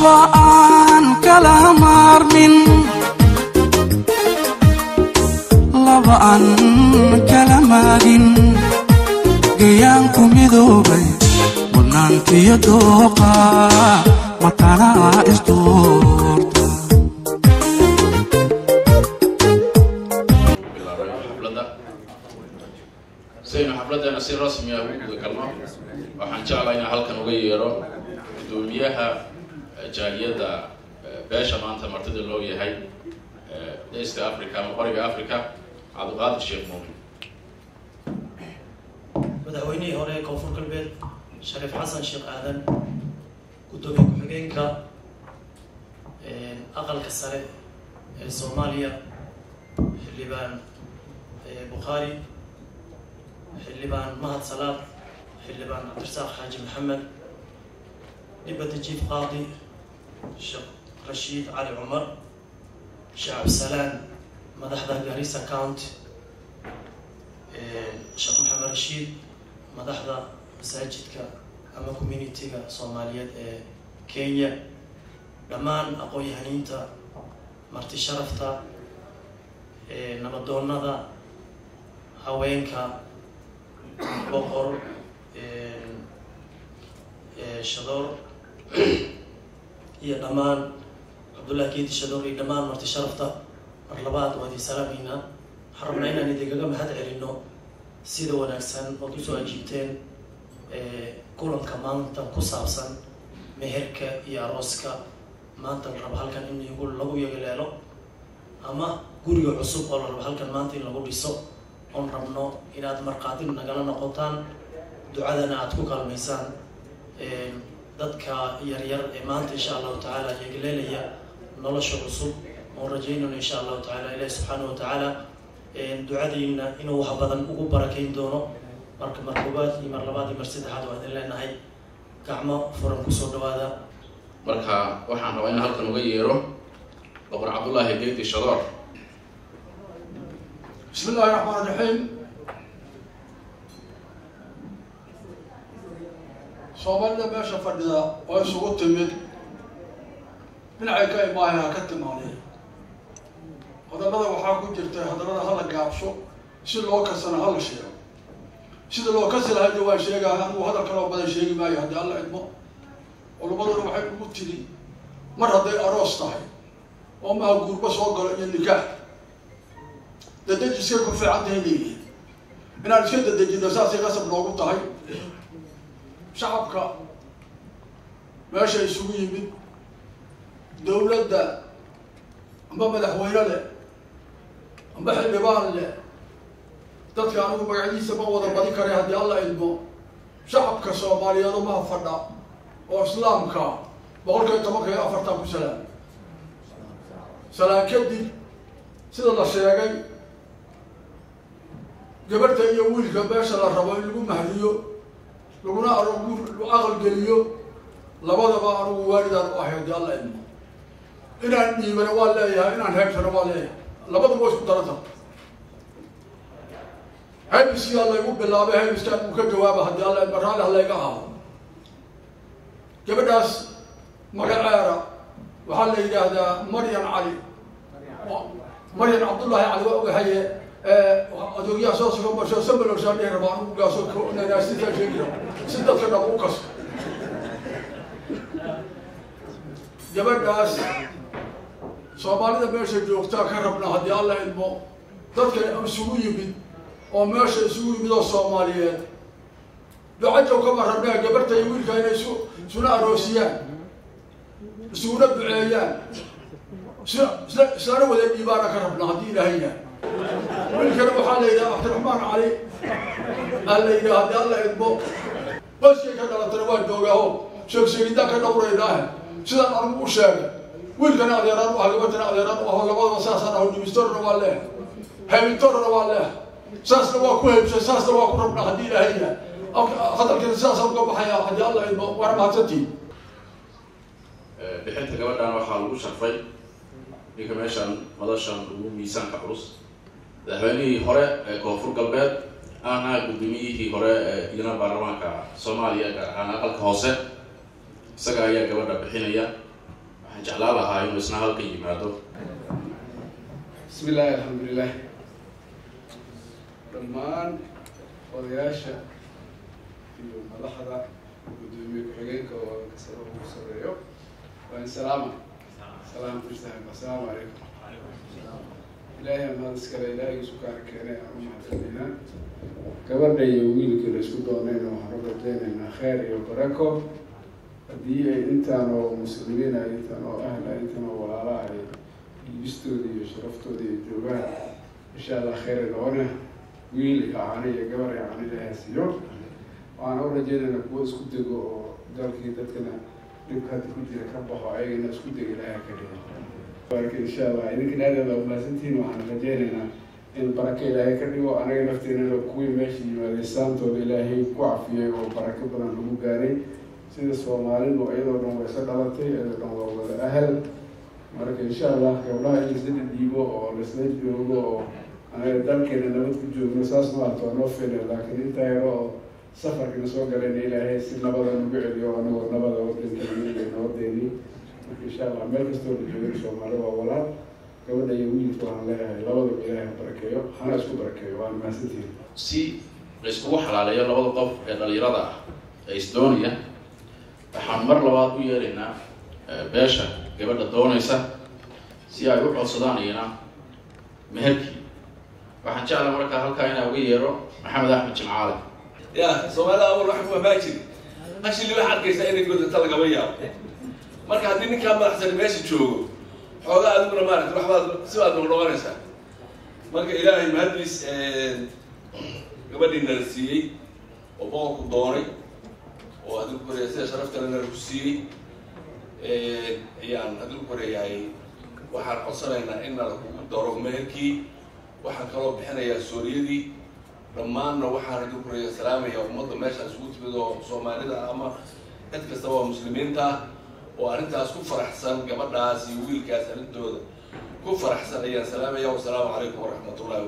bulsho aan kala maarmin laba aan kala maagin gayaanku midoobay mudnaantiyo dooqa matanaa isdoorta bilaabay xafladda saynu xafladdeena si rasmi ah ugu guda galno waxaan jeclaa inaan halkan uga yeero guddoomiyaha jaaliyadda beesha maanta martida loo yahay east africa ama qoriga africa cabdiqaadir sheekh muumin madaxweynihii hore ee koonfur galbeed shariif xasan sheekh aadan guddoomiye ku-xigeenka aqalka sare ee soomaaliya xildhibaan bukhaari xildhibaan mahad salaad xildhibaan cabdirasaaq xaaji maxamed dhibada jiif qaadi sheekh rashiid cali cumar sheekh cabdisalaan madaxda garissa county sheekh maxamed rashiid madaxda masaajidka ama communitiga soomaaliyeed ee kenya dhammaan aqoon-yahaniinta marti sharafta nabadoonada haweenka boqor shadoor iyo dhammaan cabdullahi geedi shadoor iyo dhammaan marti sharafta mar labaad waad ii salaamaynaa waxaan rabnaa inaan idinkaga mahad celino sida wanaagsan ood usoo ajiibteen kulanka maanta ku saabsan meherka iyo arooska maanta la rabo halkan in igu lagu yagaleelo ama guriga cusub oo la rabo halkan maanta in lagu dhiso oon rabno inaad markhaati nagala noqotaan ducadana aada ku kalmaysaan dadka yaryar ee maanta insha allahu tacaala yagaleelaya nolosha cusub oon rajaynayno insha allahu tacaala ilahi subxaana wa tacaala ducadiina inuu wax badan ugu barakeyn doono marka mar koobaad iyo mar labaad iyo mar saddexaad waa idin leenahay gacmo furan kusoo dhawaada marka waxaan rabaa in halkan uga yeero boqor cabdullaahi geedi shadoor بسم الله الرحمن الرحيم soomaalida meesha fadhida oo isugu timid dhinacay ka imaahaya ka timaadeen hadallada waxaa ku jirtay hadallada hala gaabsho si loo kasana hala sheego sida loo kasi lahayda waan sheegaa anugu hadal kaloo badan sheegi maayo haddii alla idmo culumaduna waxay ugu tiri mar hadday aroos tahay oo maha guurba soo galo iyo nikaax dadejiskay ku fiican tahay leeyihin inaan iska dadejino saasay qasab noogu tahay shacabka meesha isugu yimid dawladda amba madaxweyne leh amba xildhibaan leh dadka anigu magacyadiisa ma wada badi karay haddii alla idmo shacabka soomaaliyeed umaha fadha oo islaamka boqolkiiba tobanka iyo afartan ku salaam salaan kadib sida la sheegay gabarhta iyo wiilka meesha la rabo in lagu mahdiyo laguna arogu aqal geliyo labadaba anugu waalidaan u ahay haddii alla idmo inaan dhiibana waa leeyahay inaan heebtana waa leeyahay labadaba waa isku daranta haybiskiyaa laygu bilaabay haybiskaan uu ka jawaaba haddii alla idmo raalli halayga ahaado gabadhaas magaceera waxaa la yidhaahdaa maryan cali maryan cabdullaahi cali waa ogahaye adoogyaha soo sugan basho sambalowshaan dhihi rabaa anugu gaaso nanaasita sheegi raba si dadka dhab u kaso gabadhaas soomaalida meesha joogtaa ka rabna haddii alla idmo dadka isugu yimid oo meesha isugu yimid oo soomaaliyeed ducajow kama rabnaa gabarta iyo wiilka inay isu isuna aroosiyaan isuguna duceeyaan isla isla islana wada dhiibaana ka rabna haddii ilaahayna wiilkana waxaa la yidhaha cabdiraxmaan cali aa la yidhaha haddii alla idmo qoyskay ka dhalatana waa joogaaho sheeg sheegidaan ka dhawraynaahe sidaan anigu u sheegay wiilkana adeeraan u ah gabadhana adeeraan u aho labadaba saasaan aho dhimistorna waa leeh haybintorna waa leeh saasna waa ku haybshay saasna waa ku rabnaa haddii ilaahayna hadalkana sidaasaan uga baxaya haddii alla idmo waana mahadsantiin bixinta gabadhan waxaa lagu sharfay ninka meeshan madashan ugu miisaanka culus madaxweynihii hore ee koonfur galbeed ahna guddoomiyihii hore ee iyana baarlamaanka soomaaliya gaar ahaan aqalka hoose isaga ayaa gabadha bixinaya waxaan jeclaan lahaa inuu isna halkan yimaado bismi illaahi alxamdulilah dhammaan odayaasha iyo madaxda guddoomiye ku-xigeenka oo kasaba ugu sareeyo waa in salaama salaam tirsahan assalaamu calaykum ilaahay amaad iskale ilaahigiisu kaana keenay aan u mahadcelinaynaa gabadha iyo wiilkii la isku doonayna waxaan u rajaynaynaa kheer iyo barako haddii ay intaan oo muslimiin ah intaan oo ahla intaan oo walaala ay iibistooda iyo sharaftooda iyo joogaan insha allah kheyr noona wiil iyo cani iyo gabar iyo cani ilaahay siiyo waxaan u rajaynaynaa kuwo isku dego oo dalkii dadkana dhibka hadda ku jira ka baxo ayagana isku dego ilaahay ka dhigo marka insha allah idinkana aad aad umahadsantihiin waxaan rajaynaynaa in barako ilaahay ka dhigo anaga nafteenana kuwii meesha yimaaday saantooda ilaahay ku cafiyay oo barako badan lagu gaaray sida soomaalidu iyadoo dhan way isa dhalatay iyadoo dhan waa wada ahal marka insha allah gabdhaha in laisla dhiibo oo laisla joogo oo anaga dalkeena nabad ku joogno saas maato waa noo fila laakiin intaa yaro oo safarkana soo galayna ilaahay si nabada nagu celiyo anagoo nabada wadankeena nabadeeni marka insha allah meel kastoo la joogan soomaali waa walaal gabadha iyo wiilka waxaan leeyahay labadaba ilaahay ha barakeeyo hana isku barakeeyo waan mahadsantihin si la iskugu xalaaleeyo labada qof ee dhalinyarada ah ee isdoonaya waxaan mar labaad u yeelaynaa beesha gabadha doonaysa si ay u codsadaan iyana meherkii waxaan jeclaa markaa halkaa inaa uga yeero maxamed axmed jimcaale ya soomaalida awal wax ku amaa jiri hashili waxaa arkaysaa inay godata lagama yaabo marka haddii ninkaa madaxsani meesha joogo xoogaa adiguna maarata waxbaad si baad noqnoqonaysaa marka ilaahay mahaddiis gabadhii nala siiyey oo boqorku doonay oo adigu koreya sida sharaftana nala ku siiyey ayaan adigu koreeyahay waxaan codsanaynaa in nala kugu daro meherkii waxaan kaloo bixinayaa sooriyadii dhammaanna waxaan adigu koreeya salaamaya ummadda meeshaan isugu timid oo soomaalida ama cid kastaba oo muslimiinta ah oo arrintaas ku faraxsan gabadhaas iyo wiilkaas arrintooda ku faraxsan ayaan salaamaya wasalaamu calaykum waraxmat ullahi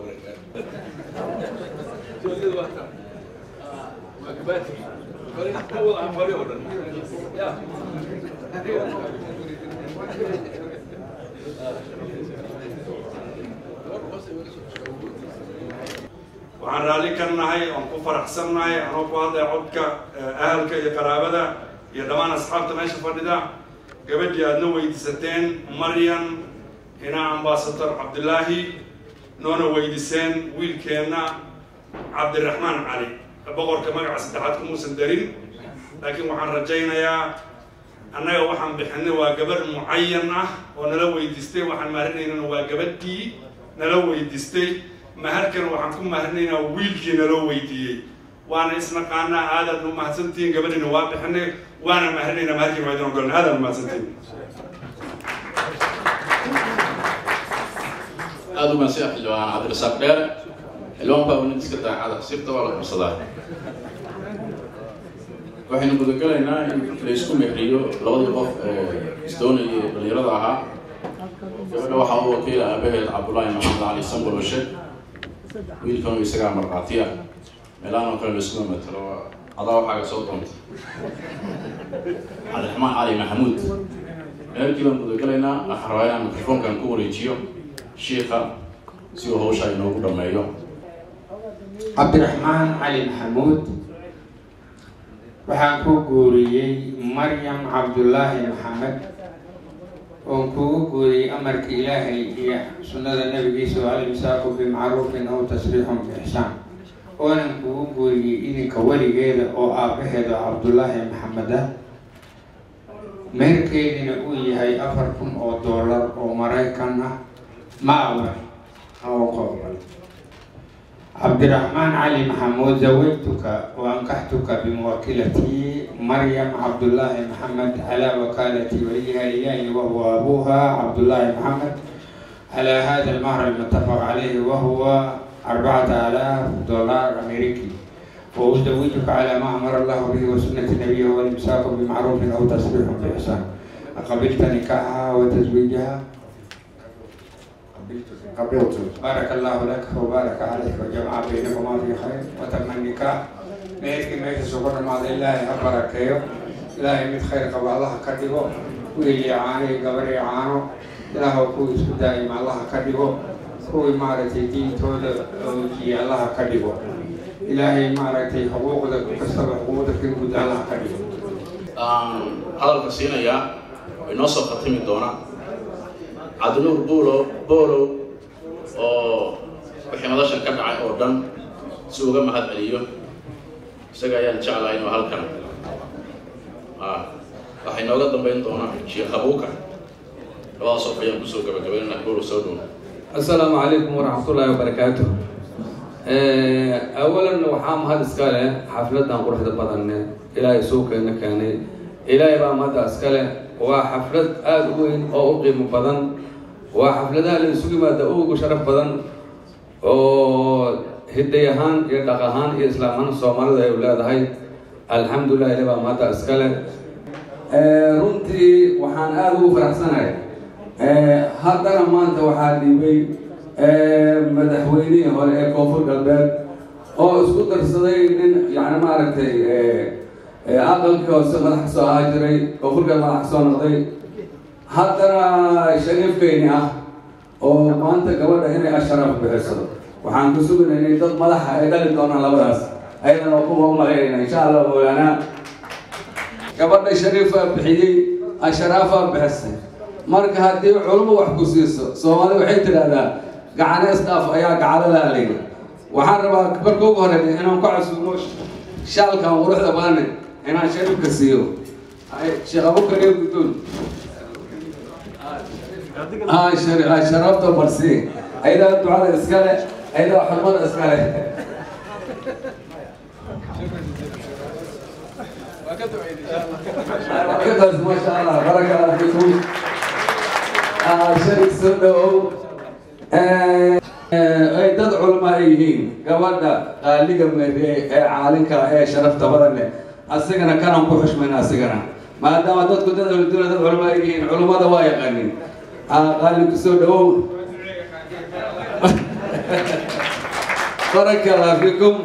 waxaan raalli ka nahay oon ku faraxsannahay anoo ku hadlaya codka ahalka iyo qaraabada iyo dhammaan asxaabta meesha fadhida gabadhii aadna weydiisateen maryan hina ambasador cabdilaahi noona weydiiseen wiilkeenna cabdiraxmaan cali boqorka magaca saddexaad kumuusan darin laakiin waxaan rajaynayaa annaga waxaan bixinay waa gabarh mucayan ah oo nala weydiistay waxaan maharinaynana waa gabadhii nala weydiistay maharkan waxaan ku maharinaynaa wiilkii naloo weydiiyey waana isnaqaanaa aadaad u mahadsantihiin gabadhiina waa bixinay waana maharinaynaa maharkiina waa idin ogolna aadaad umahadsantihiin aada u mahadsan xildhibaan cabdirasaaq dheere xildhibaan baa nin iska daacada sirta waa la qabsadaa waxaynu gudagalaynaa in la isku mehriyo labadii qof ee isdoonayay dhalinyarada ahaa gabadha waxaa u wakiila aabaheed cabdullaahi maxamed cali samboloshe wiilkanu isagaa markhaatiya meelahan oo kale laisuma matalo adaa waxaaga soo doonta cabdiraxmaan cali maxamuud meelkii baan gudagalaynaa waxaan rabaa inaan mikrofoonkan ku wareejiyo shiika si uu hawsha inoogu dhameeyo cabdiraxmaan cali maxamuud waxaan ku guuriyey maryam cabdullaahi maxamed oon kugu guuriyey amarka ilaahay iyo sunnada nabigiisa oo alimsaaku bimacruufin aw tasriixun biixsaan oonan kugu guuriyey idinka weligeeda oo aabaheeda cabdullaahi maxamed ah meerkeedina uu yahay afar kun oo dollar oo maraykan ah ma aban oo qoobal cabdiraxmaan cali maxamuud zawajtuka waankaxtuka bimuwakilati maryam cabdullaahi maxamed calaa wakaalati waliyiha ilaahi wahuwa abuha cabdullaahi maxamed calaa hada almahr almutafaq calayhi wahuwa arbacata alaaf dollar ameriki وأزوجك على ما أمر الله به وسنة نبيه والإمساك بمعروف أو تسريح بإحسان قبلت نكاحها وتزويجها قبلت بارك الله لك وبارك عليك وجمع بينكما في خير وتم النكاح ميرك ميرك سكر مع الله أبارك يوم لا يمد خير قبل الله كدبو wiil iyo caano iyo gabar iyo caano ilaahw kuwii isku daa'ima allaha ka dhigo kuwii maaragtay diintooda oojiye allaha ka dhigo ilaahay maaragtay xuquuqda kastaba xuquuqda ka guud allaha ka dhigo aan hadalka siinayaa way noo soo khatimi doonaa cabdinuur buulo boolow oo wixii madashan ka dhacay oo dhan si uga mahad celiyo isaga ayaan jeclahay inuu halkan waxay nooga dambayn doonaa sheekh abuukar labadaas qof ayaan kusoo gabagabaynana buulo soo dhow asalaamu calaykum waraxmatullaahi wabarakaatu awalan waxaa mahad iska leh xafladan quruxda badanne ilaahay suuqeena keenay ilaahay baa mahadda iska leh waa xaflad aada u weyn oo u qiimo badan waa xafladaha la isugu yimaada ugu sharaf badan oo hiday ahaan iyo dhaq ahaan iyo islaam ahaan soomaalida ay leedahay alxamdulilah ilahay baa mahadda iska leh runtii waxaan aada ugu faraxsanahay haddana maanta waxaa dhiibay madaxweynihii hore ee koonfur galbeed oo isku darsaday nin yani maaragtay aqalkii hoose madax ka soo ahaa jiray koonfur galbeed madax ka soo noqday haddana shariifkeyni ah oo maanta gabadha inay asharaaf bixiso waxaan ku sugnay inay dad madaxa ay dhali doonaan labadaas ayadana kuma umalaynayna insha allah mawlaana gabadha shariifaa bixiyey asharaafaa bixisay marka haddii culumma wax ku siiso soomaalida waxay tidhaahdaa gacane isdhaaf ayaa gacalada layidhi waxaan rabaa marka ugu horeeya inaan ku casuumo shaalkan quruxda badan inaan shariifka siiyo sheekh abubakar iyo guddoon sharafta barsi ayadaa ducada iskale ayadaa xurmada iskale كدرس ما شاء الله بارك الله فيكم شرك soo dhawow ay dad culamo ay yihiin gabadha qaaliga meeriye ee caalinka ee sharafta badan leh asigana kanaan ku xushmayna asigana maadaama dadku dad ahludunya dad culamo ay yihiin culummada waa yaqaanin qaalinku soo dhawow baraka allah fiikum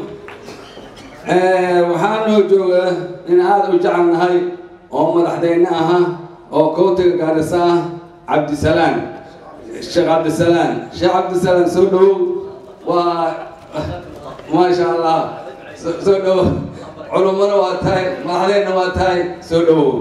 waxaanoo jooga in aada u jecelnahay oo madaxdeyne aha oo countiga gaarisa ah cabdisalaan sheekh cabdisalaan sheekh cabdisalaan soo dhawow waa maasha allah soo dhawow culummana waa tahay madaxdeyna waa tahay soo dhawow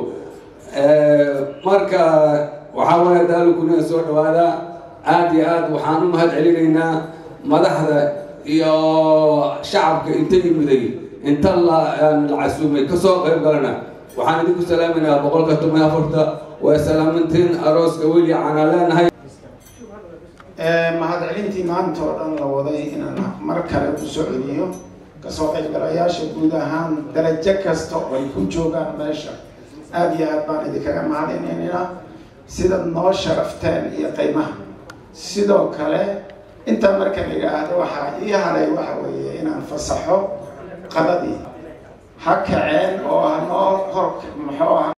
marka waxaa waaya daalukuna soo dhawaada aada iyo aad waxaan u mahad celinaynaa madaxda iyo shacabka inta yimiday inta la casuumay kasoo qayb galana waxaan idinku salaaminayaa boqolka toban afarta waa salaamintiin arooska weli caanaa leenahay mahadcelintii maanta oo dhan la waday inaan mar kale ku soo celiyo kasoo qaybgalayaasha guud ahaan darajo kasta oo ay ku joogaan meesha aada iyo aad baan idinkaga mahadinaynaa sida noo sharafteen iyo qiimaha sidoo kale intaa marka la yidhaahdo waxaa ii haray waxa weeye inaan fasaxo qadadii ha kaceen oo hanoo hor muxuu aha